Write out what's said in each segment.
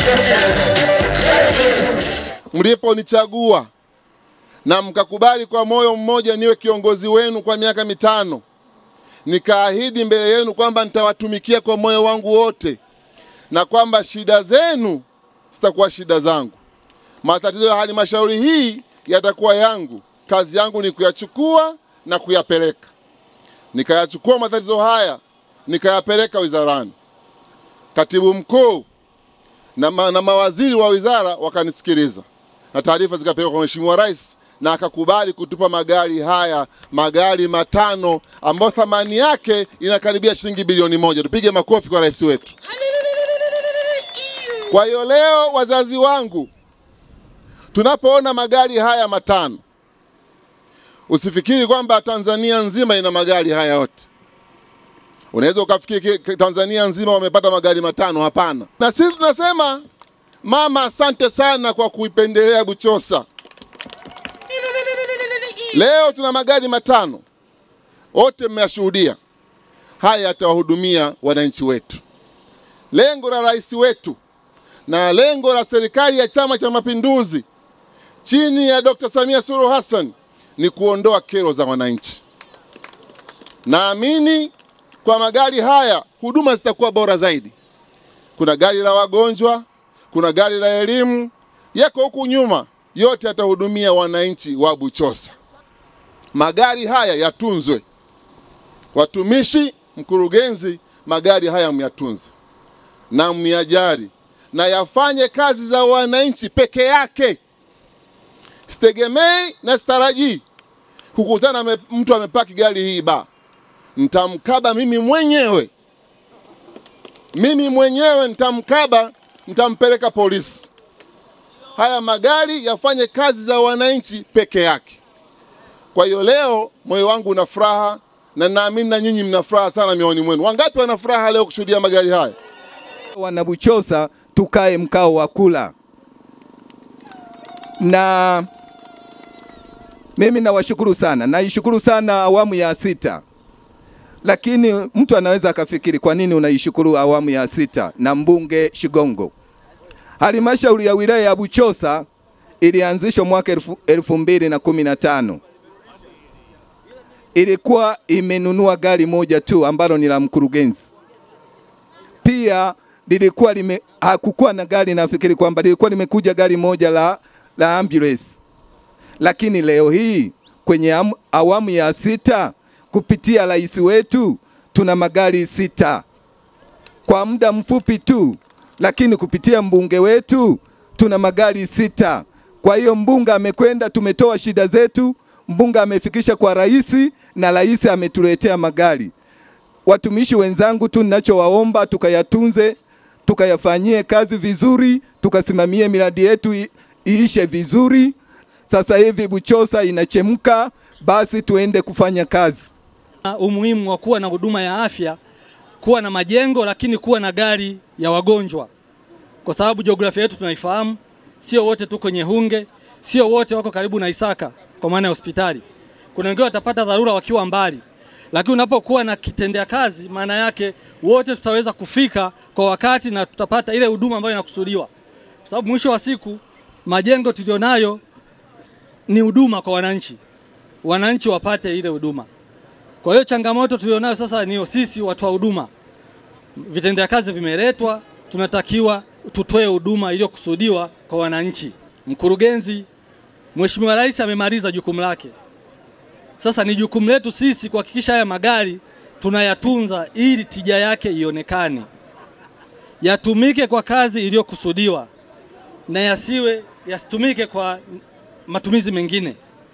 mliponichagua na mkakubali kwa moyo mmoja niwe kiongozi wenu kwa miaka mitano, nikaahidi mbele yenu kwamba nitawatumikia kwa moyo wangu wote na kwamba shida zenu zitakuwa shida zangu, matatizo ya halmashauri hii yatakuwa yangu. Kazi yangu ni kuyachukua na kuyapeleka. Nikayachukua matatizo haya nikayapeleka wizarani. Katibu mkuu na, ma, na mawaziri wa wizara wakanisikiliza na taarifa zikapelekwa kwa Mheshimiwa Rais na akakubali kutupa magari haya, magari matano ambayo thamani yake inakaribia shilingi bilioni moja. Tupige makofi kwa rais wetu. Kwa hiyo leo, wazazi wangu, tunapoona magari haya matano, usifikiri kwamba Tanzania nzima ina magari haya yote. Unaweza ukafikiri Tanzania nzima wamepata magari matano. Hapana. Na sisi tunasema mama, asante sana kwa kuipendelea Buchosa. Leo tuna magari matano, wote mmeyashuhudia. Haya yatawahudumia wananchi wetu. Lengo la rais wetu na lengo la serikali ya Chama cha Mapinduzi chini ya Dr. Samia Suluhu Hassan ni kuondoa kero za wananchi. Naamini kwa magari haya huduma zitakuwa bora zaidi. Kuna gari la wagonjwa, kuna gari la elimu, yako huku nyuma, yote yatahudumia wananchi wa Buchosa. Magari haya yatunzwe, watumishi, mkurugenzi, magari haya myatunze na myajari na yafanye kazi za wananchi peke yake. Sitegemei na sitarajii kukutana me, mtu amepaki gari hii ba, nitamkaba mimi mwenyewe, mimi mwenyewe nitamkaba, nitampeleka polisi. Haya magari yafanye kazi za wananchi peke yake. Kwa hiyo leo moyo wangu una furaha na naamini na nyinyi mna furaha sana mioyoni mwenu. Wangapi wana furaha leo kushuhudia magari haya? Wanabuchosa tukae mkao wa kula, na mimi nawashukuru sana, naishukuru sana awamu ya sita. Lakini mtu anaweza akafikiri kwa nini unaishukuru awamu ya sita na mbunge Shigongo? Halmashauri ya wilaya ya Buchosa ilianzishwa mwaka elfu, elfu mbili na kumi na tano ilikuwa imenunua gari moja tu ambalo ni la mkurugenzi. Pia lilikuwa lime, hakukuwa na gari, nafikiri kwamba lilikuwa limekuja gari moja la, la ambulance, lakini leo hii kwenye am, awamu ya sita kupitia rais wetu tuna magari sita kwa muda mfupi tu, lakini kupitia mbunge wetu tuna magari sita. Kwa hiyo mbunge amekwenda, tumetoa shida zetu, mbunge amefikisha kwa rais na rais ametuletea magari. Watumishi wenzangu tu, ninachowaomba tukayatunze, tukayafanyie kazi vizuri, tukasimamie miradi yetu iishe vizuri. Sasa hivi Buchosa inachemka, basi tuende kufanya kazi. Umuhimu wa kuwa na huduma ya afya, kuwa na majengo, lakini kuwa na gari ya wagonjwa, kwa sababu jiografia yetu tunaifahamu. Sio wote tuko kwenye Hunge, sio wote wako karibu na Isaka kwa maana ya hospitali. Kuna wengine watapata dharura wakiwa mbali, lakini unapokuwa na kitendea kazi, maana yake wote tutaweza kufika kwa wakati na tutapata ile huduma ambayo inakusudiwa, kwa sababu mwisho wa siku majengo tulionayo ni huduma kwa wananchi, wananchi wapate ile huduma. Kwa hiyo changamoto tulionayo sasa ni sisi watu wa huduma, vitendea kazi vimeletwa, tunatakiwa tutoe huduma iliyokusudiwa kwa wananchi. Mkurugenzi, Mheshimiwa Rais amemaliza jukumu lake. Sasa ni jukumu letu sisi kuhakikisha haya magari tunayatunza ili tija yake ionekane, yatumike kwa kazi iliyokusudiwa na yasiwe yasitumike kwa matumizi mengine.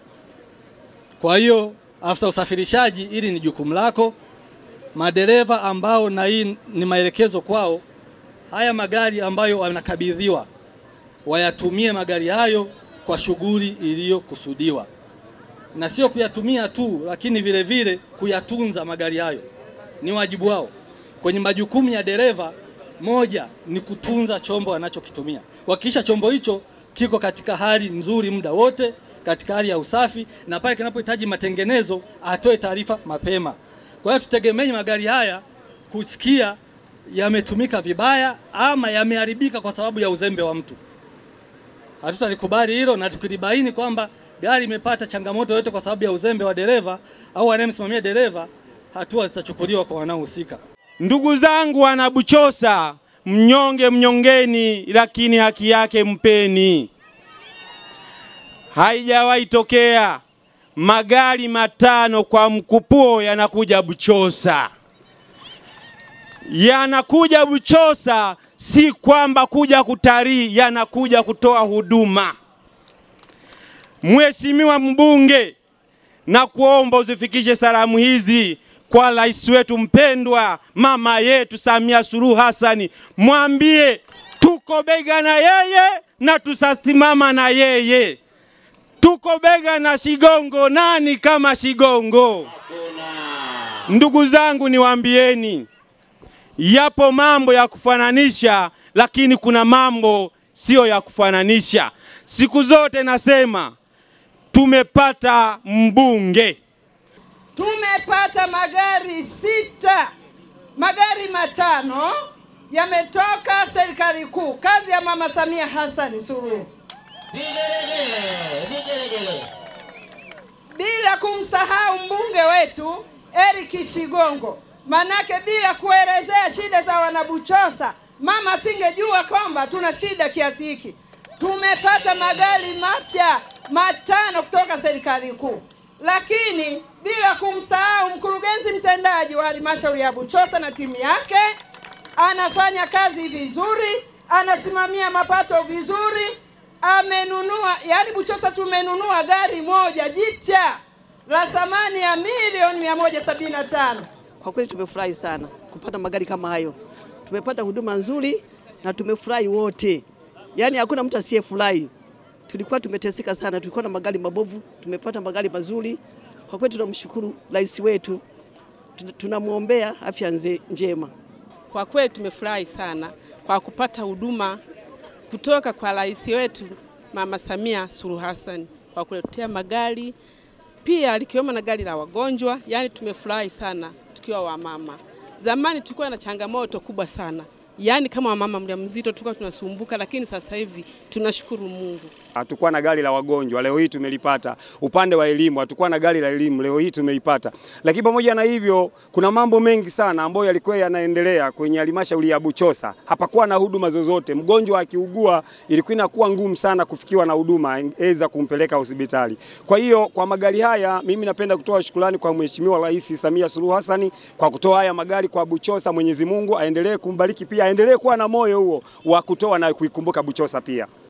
Kwa hiyo afisa usafirishaji, ili ni jukumu lako. Madereva ambao na hii ni maelekezo kwao, haya magari ambayo wanakabidhiwa wayatumie magari hayo kwa shughuli iliyokusudiwa, na sio kuyatumia tu, lakini vile vile kuyatunza magari hayo ni wajibu wao. Kwenye majukumu ya dereva, moja ni kutunza chombo anachokitumia, kuhakikisha chombo hicho kiko katika hali nzuri muda wote, katika hali ya usafi, na pale kinapohitaji matengenezo atoe taarifa mapema. Kwa hiyo tutegemee magari haya kusikia yametumika vibaya ama yameharibika kwa sababu ya uzembe wa mtu. Hatutalikubali hilo, na tukilibaini kwamba gari imepata changamoto yote kwa sababu ya uzembe wa dereva au anayemsimamia dereva, hatua zitachukuliwa kwa wanaohusika. Ndugu zangu wanabuchosa, mnyonge mnyongeni, lakini haki yake mpeni. Haijawahi tokea magari matano kwa mkupuo yanakuja Buchosa, yanakuja Buchosa si kwamba kuja kutalii, yanakuja kutoa huduma. Mheshimiwa mbunge, na kuomba uzifikishe salamu hizi kwa rais wetu mpendwa, mama yetu Samia Suluhu Hassani, mwambie tuko bega na yeye na tutasimama na yeye. Tuko bega na Shigongo, nani kama Shigongo? Ndugu zangu, niwaambieni, yapo mambo ya kufananisha, lakini kuna mambo siyo ya kufananisha. Siku zote nasema tumepata mbunge Tumepata magari sita, magari matano yametoka serikali kuu, kazi ya Mama Samia Hassan Suluhu, bila kumsahau mbunge wetu Eric Shigongo. Manake bila kuelezea shida za wanabuchosa, mama asingejua kwamba tuna shida kiasi hiki. Tumepata magari mapya matano kutoka serikali kuu, lakini bila kumsahau mkurugenzi mtendaji wa halmashauri ya Buchosa na timu yake anafanya kazi vizuri, anasimamia mapato vizuri, amenunua yani, Buchosa tumenunua gari moja jipya la thamani ya milioni mia moja sabini na tano. Kwa kweli tumefurahi sana kupata magari kama hayo. Tumepata huduma nzuri na tumefurahi wote, yaani hakuna mtu asiyefurahi. Tulikuwa tumeteseka sana, tulikuwa na magari mabovu, tumepata magari mazuri. Kwa kweli tunamshukuru rais wetu, Tuna- tunamwombea afya nze- njema. Kwa kweli tumefurahi sana kwa kupata huduma kutoka kwa rais wetu Mama Samia Suluhu Hassan kwa kuletea magari pia likiwemo na gari la wagonjwa. Yaani tumefurahi sana tukiwa wamama. Zamani tulikuwa na changamoto kubwa sana, yaani kama wamama mjamzito tulikuwa tunasumbuka, lakini sasa hivi tunashukuru Mungu. hatukuwa na gari la wagonjwa, leo hii tumelipata. Upande wa elimu hatukuwa na gari la elimu, leo hii tumeipata. Lakini pamoja na hivyo, kuna mambo mengi sana ambayo yalikuwa yanaendelea kwenye halmashauri ya Buchosa. Hapakuwa na huduma zozote. Mgonjwa akiugua, ilikuwa inakuwa ngumu sana kufikiwa na huduma eza kumpeleka hospitali. Kwa hiyo kwa magari haya, mimi napenda kutoa shukrani kwa Mheshimiwa Rais Samia Suluhu Hassan kwa kutoa haya magari kwa Buchosa. Mwenyezi Mungu aendelee kumbariki, pia aendelee kuwa na moyo huo wa kutoa na kuikumbuka Buchosa pia.